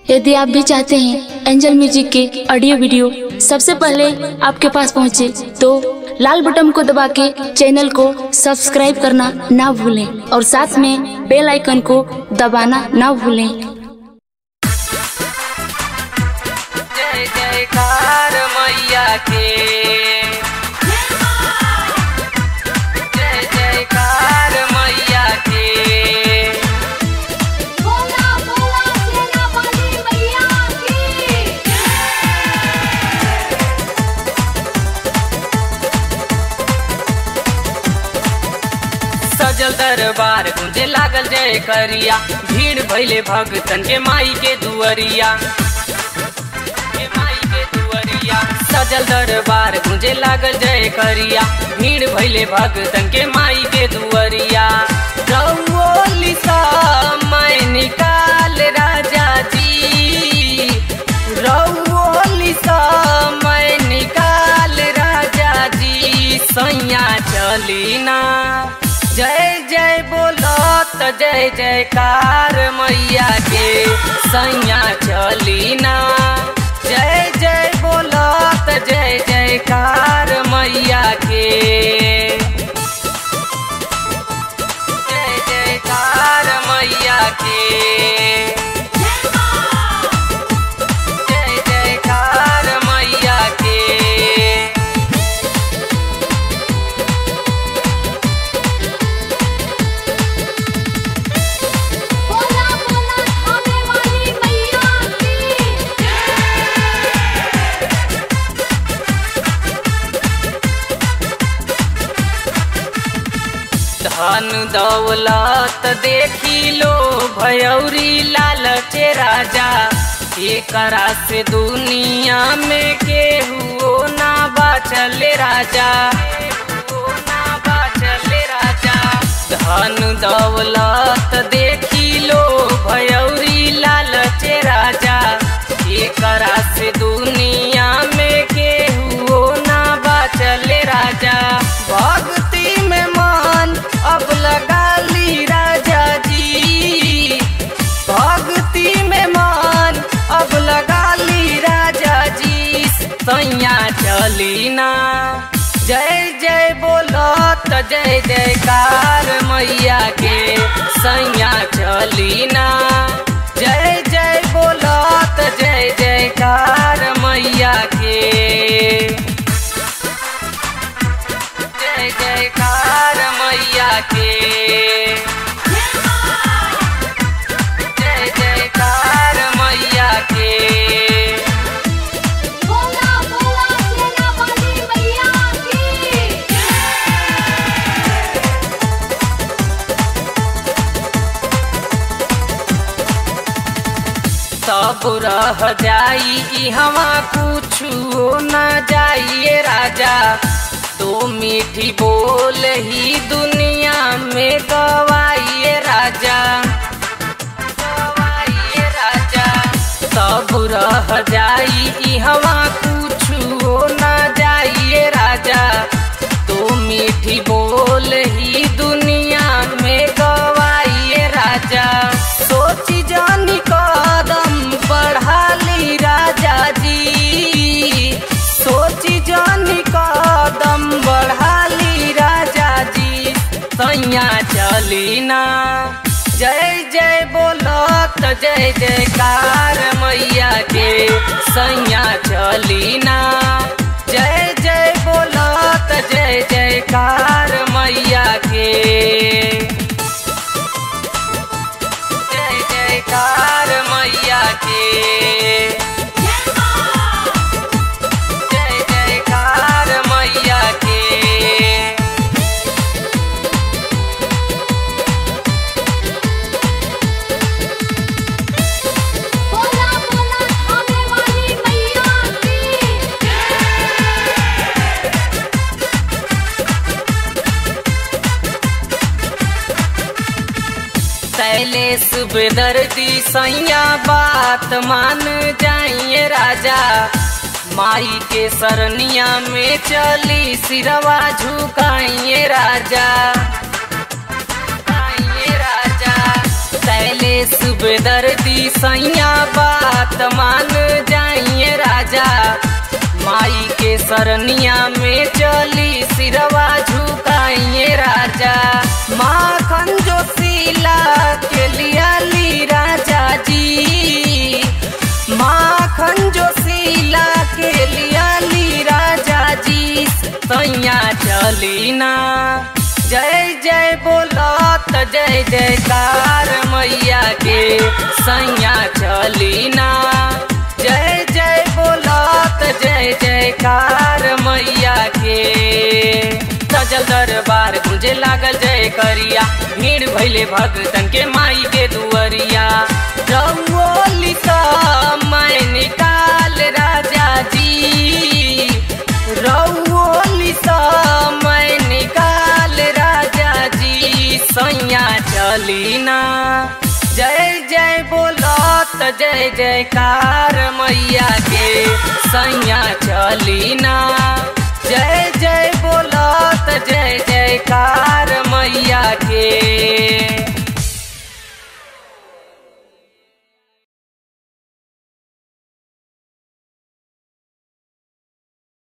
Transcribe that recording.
यदि आप भी चाहते हैं एंजल म्यूजिक के ऑडियो वीडियो सबसे पहले आपके पास पहुंचे तो लाल बटन को दबा के चैनल को सब्सक्राइब करना ना भूलें और साथ में बेल आइकन को दबाना ना भूलें जय जयकार मैया के जय जयकार मैया के बोला बोला सेना वाली मैया की सजल दरबार गुंजे लागल जय करिया भीड़ भैले भगतन के माई के दुअरिया के माई के दुअरिया सजल दरबार गुंजे लागल जय करिया भीड़ भैले भगतन के माई के दुअरिया रउओली सा मैं निकाल राजा जी रउओली सा मैं निकाल राजा जी सैया चली ना जय जय बोलत जय जयकार मैया के सैया चली ना जय जय बोलत जय जयकार मैया के जय जयकार मैया के जय जयकार मैया के बोला बोला थाने वाली मैया की धन दौलत देखी लो भयौरी लालचे राजा एकरा से दुनिया में केहू ना बाचले राजा केहू ना बाचले राजा धन दौलत देखी लो भयौरी लालचे राजा एकरा से दुनिया में केहू ना बाचले राजा भक्ति में मन अब लगा ली राजा जी भक्ति में मन अब लगा ली राजा जी सैया चली ना जय जय बोलत जय जयकार मैया के सैया चली ना जय जय बोलत जय जयकार मैया के जय जयकार मैया के जय जयकार मैया के बोला बोला सेना वाली मैया की सब रह जाई हवा कुछ न जाइए राजा तो मीठी बोल ही दुनिया में गवाइए राजा गवाइए राजा सब रह जाई हवा कुछ न जाइए राजा तो मीठी बोल ही दुनिया में गवाइए राजा सोची जानी कदम बढ़ा ली राजा जी सोची जानी कदम बढ़ा ली राजा जी सैया चली ना जय जय बोलत जय जयकार मैया के सैया चली ना जय जय बोलत जय जयकार मैया के जय जयकार मैया के जय जयकार मैया के बोला बोला थाने वाली मैया की शैलेश बेदर्दी सैया बात मान जाइए राजा माई के सरनिया में चली सिरवा झुकाइए राजा झुकाइए राजा शैलेश बेदर्दी सैया बात बात मान जाइए राजा माई के सरनिया में चली सिरवा झुकाइए राजा माखन जो सीला के लिया ली राजा जी माखन जो सीला के लिया ली राजा जी सैया चली ना जय जय बोलत जय जयकार मैया के सैया चली ना जय जय बोलत जय जयकार मैया के सजल दरबार गुंजे लागल जय करिया भीड़ भैले भगतन के माई के दुअरिया रंगोली मैं निकाल राजा जी रंगोली मैं निकाल राजा जी सैया चली ना जय जय बोलत जय जयकार मैया के सैया चली ना